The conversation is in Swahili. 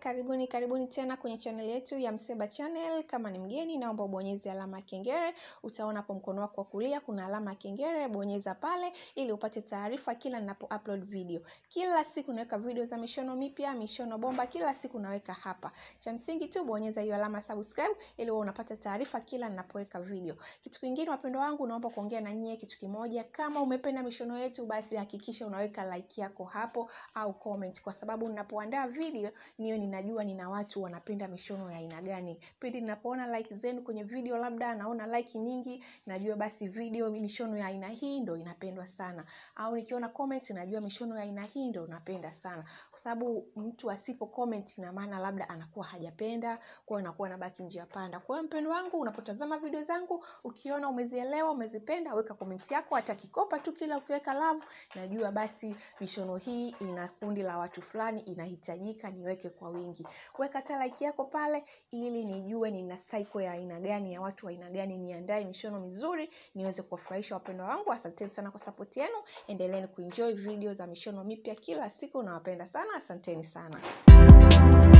karibuni karibuni tena kwenye channel yetu ya Mseba Channel. Kama ni mgeni, naomba ubonyeze alama ya kengele. Utaona hapo mkono wako wa kulia kuna alama ya kengele, bonyeza pale ili upate taarifa kila ninapo upload video. Kila siku naweka video za mishono mipya, mishono bomba, kila siku naweka hapa. Cha msingi tu bonyeza hiyo alama subscribe ili uwe unapata taarifa kila ninapoweka video. Kitu kingine, wapendwa wangu, naomba kuongea na nyie kitu kimoja. Kama umependa mishono yetu, basi hakikisha unaweka like yako hapo au comment, kwa sababu ninapoandaa video niyo ninajua nina watu wanapenda mishono ya aina gani. Pindi ninapoona like zenu kwenye video, labda naona like nyingi, najua basi video mishono ya aina hii ndo inapendwa sana, au nikiona comments najua mishono ya aina hii ndo napenda sana, kwa sababu mtu asipo comment ina maana labda anakuwa hajapenda, kwa hiyo anakuwa anabaki njia panda. Kwa hiyo mpendo wangu, unapotazama video zangu ukiona umezielewa, umezipenda, weka comment yako, hata kikopa tu, kila ukiweka love, najua basi mishono hii ina kundi la watu fulani, inahitajika niweke kwa wingi. Weka hata like yako pale, ili nijue nina cycle ya aina gani ya watu wa aina gani, niandae mishono mizuri niweze kuwafurahisha wapendwa wangu. Asanteni sana kwa support yenu, endeleeni kuenjoy video za mishono mipya kila siku, nawapenda sana, asanteni sana.